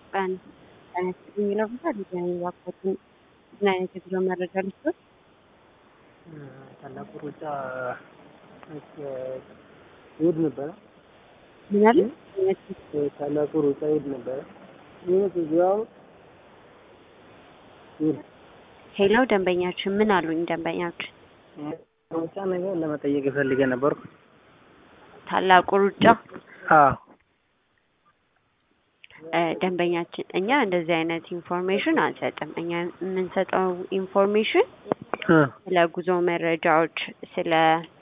ቀን ተነስ የሚለው ቦታ ዲዛይን ባኮትን ምን አይነት የጉዞ መረጃ ልስጥ? ታላቁ ሩጫ ይሄድ ነበረ። ምን አለ? ታላቁ ሩጫ ይሄድ ነበረ። ይሄድ እዚያው ይሄድ ሄሎ ደንበኛችን ምን አሉኝ? ደንበኛችን ሩጫ ነገር ለመጠየቅ የፈልገ ነበርኩ። ታላቁ ሩጫ አዎ እ ደንበኛችን እኛ እንደዚህ አይነት ኢንፎርሜሽን አንሰጥም። እኛ የምንሰጠው ኢንፎርሜሽን እ ስለ ጉዞ መረጃዎች፣ ስለ